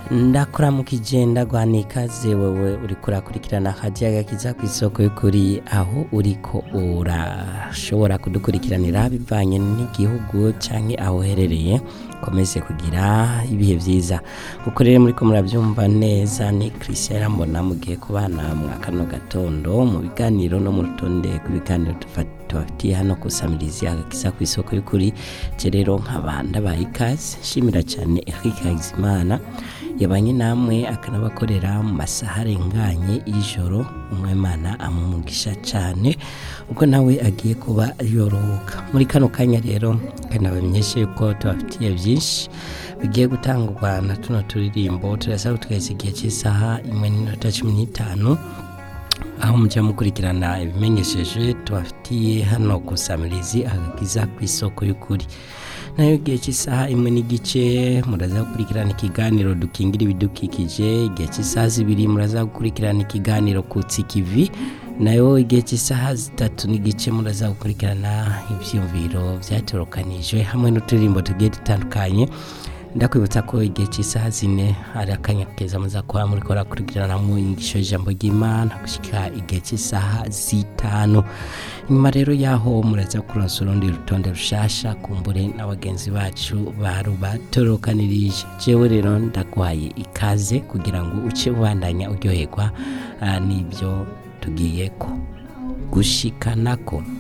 ndakuramukije ndaguhana ikaze wewe uriko urakurikirana hadiya gakiza ku isoko y'ukuri aho uriko urashobora kudukurikiranira bivanye n'igihugu canke aho uherereye komeze kugira ibihe vyiza kuko rero muriko muravyumva neza ni Christian Irambona mugiye kubana mwa kano gatondo mu biganiro no mu rutonde rw'ibiganiro tubafitiye hano kusamirizi agakiza ku isoko y'ukuri je rero nkaba ndabaye ikaze nshimira cyane Eric Hakizimana yabanye namwe akanabakorera mu masaha arenganye y'ijoro umwemana amumugisha cyane ubwo nawe agiye kuba yorohuka muri kano kanya rero kanabamenyeshe yuko tubafitiye byinshi bigiye gutangwa na tuno turirimbo turasaba twese igihe cy'isaha imwe n'iminota cumi n'itanu aho mujya mukurikirana ibimenyesheje tubafitiye hano ku samirizi agakiza ku isoko y'ukuri nayo igihe cy'isaha imwe n'igice muraza gukurikirana ikiganiro dukingira ibidukikije igihe cy'isaha zibiri muraza gukurikirana ikiganiro ku tsikivi nayo igihe cy'isaha zitatu n'igice muraza gukurikirana ibyiyumviro byatorokanijwe hamwe n'uturirimbo tugiye dutandukanye ndakwibutsa ko igihe cy'isaha zine hari akanya keza muza kuba muri kora kurikirana mu inyigisho y'ijambo ry'imana gushyika igihe cy'isaha zitanu nyuma rero y'aho muraza kuronsa urundi rutonde rushasha kumbure na bagenzi bacu barubatorokanirije jewe rero ndaguhaye ikaze kugira ngo uce ubandanya uryoherwa ah, n'ibyo tugiye ko gushikanako